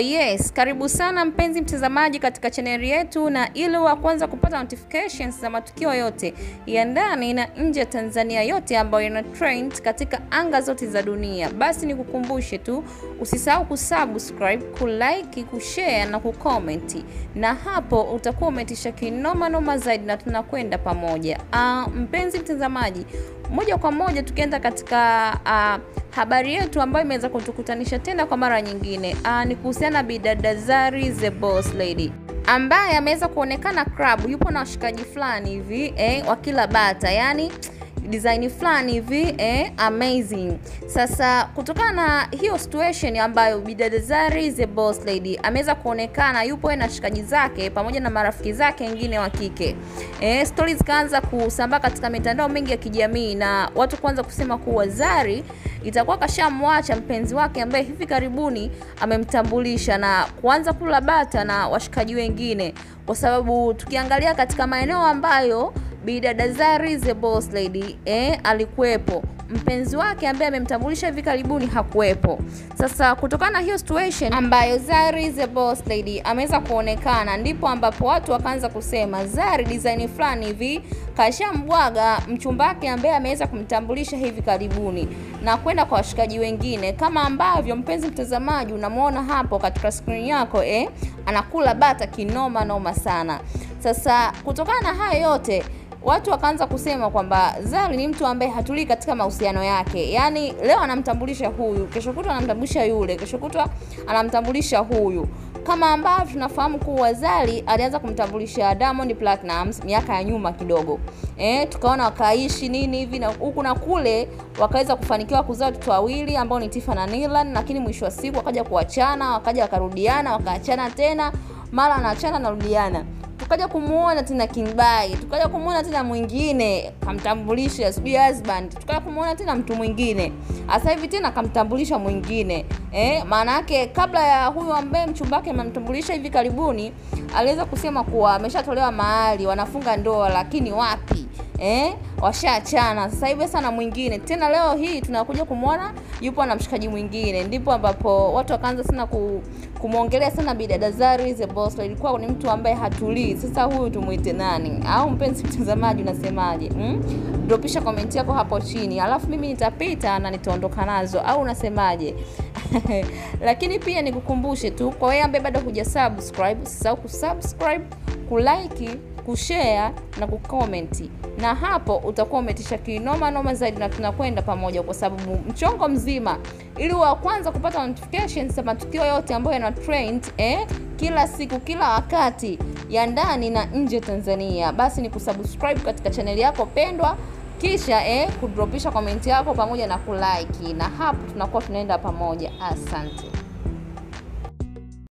yes, karibu sana mpenzi mtazamaji katika chaneli yetu, na ili wa kwanza kupata notifications za matukio yote ya ndani na nje ya Tanzania yote ambayo yana trend katika anga zote za dunia, basi nikukumbushe tu usisahau kusubscribe, kulike, kushare na kucomment, na hapo utakuwa umetisha kinoma noma zaidi na tunakwenda pamoja. Uh, mpenzi mtazamaji, moja kwa moja tukienda katika uh, habari yetu ambayo imeweza kutukutanisha tena kwa mara nyingine uh, ni kuhusiana na bidada Zari the Boss Lady ambaye ameweza kuonekana club, yupo na washikaji fulani hivi eh, wakila bata yani design fulani hivi eh, amazing. Sasa kutokana na hiyo situation ambayo bidada Zari the Boss Lady ameweza kuonekana yupo na shikaji zake pamoja na marafiki zake wengine wa kike eh, stories zikaanza kusambaa katika mitandao mingi ya kijamii na watu kuanza kusema kuwa Zari itakuwa kashamwacha mpenzi wake ambaye hivi karibuni amemtambulisha na kuanza kula bata na washikaji wengine, kwa sababu tukiangalia katika maeneo ambayo bidada Zari the Boss Lady eh, alikuwepo mpenzi wake ambaye amemtambulisha hivi karibuni hakuwepo. Sasa kutokana na hiyo situation ambayo Zari the Boss Lady ameweza kuonekana, ndipo ambapo watu wakaanza kusema Zari design fulani hivi kashambwaga mchumba wake ambaye ameweza kumtambulisha hivi karibuni na kwenda kwa washikaji wengine, kama ambavyo mpenzi mtazamaji unamwona hapo katika screen yako eh, anakula bata kinoma noma sana. Sasa kutokana na hayo yote watu wakaanza kusema kwamba Zari ni mtu ambaye hatulii katika mahusiano yake, yaani leo anamtambulisha huyu, kesho kutwa anamtambulisha yule, kesho kutwa anamtambulisha huyu, kama ambavyo tunafahamu kuwa Zari alianza kumtambulisha Diamond Platnumz miaka ya nyuma kidogo eh, tukaona wakaishi nini hivi na huku na kule, wakaweza kufanikiwa kuzaa watoto wawili ambao ni Tifa na Nilan, lakini mwisho wa siku wakaja kuachana, wakaja wakarudiana, wakaachana tena, mara anaachana narudiana tukaja kumuona tena Kingbai, tukaja kumuona tena mwingine kamtambulisha sijui husband, tukaja kumuona tena mtu mwingine, sasa hivi tena kamtambulisha mwingine eh. Maana yake kabla ya huyu ambaye mchumba wake amemtambulisha hivi karibuni, aliweza kusema kuwa ameshatolewa mahali, wanafunga ndoa, lakini wapi eh, washaachana sasa hivi sana mwingine tena. Leo hii tunakuja kumwona yupo na mshikaji mwingine, ndipo ambapo watu wakaanza sana ku, kumwongelea sana bidada Zari the Boss. Ilikuwa ni mtu ambaye hatulii. Sasa huyu tumuite nani? Au mpenzi mtazamaji unasemaje? hmm? Dropisha komenti yako hapo chini, alafu mimi nitapita na nitaondoka nazo, au unasemaje? Lakini pia nikukumbushe tu kwa wewe ambaye bado huja subscribe, usisahau kusubscribe, kulike kushare na kukomenti, na hapo utakuwa umetisha kinoma noma zaidi, na tunakwenda pamoja, kwa sababu mchongo mzima, ili wa kwanza kupata notifications za matukio yote ambayo yana trend eh, kila siku kila wakati ya ndani na nje Tanzania, basi ni kusubscribe katika chaneli yako pendwa, kisha eh, kudropisha komenti yako pamoja na kulike, na hapo tunakuwa tunaenda pamoja. Asante.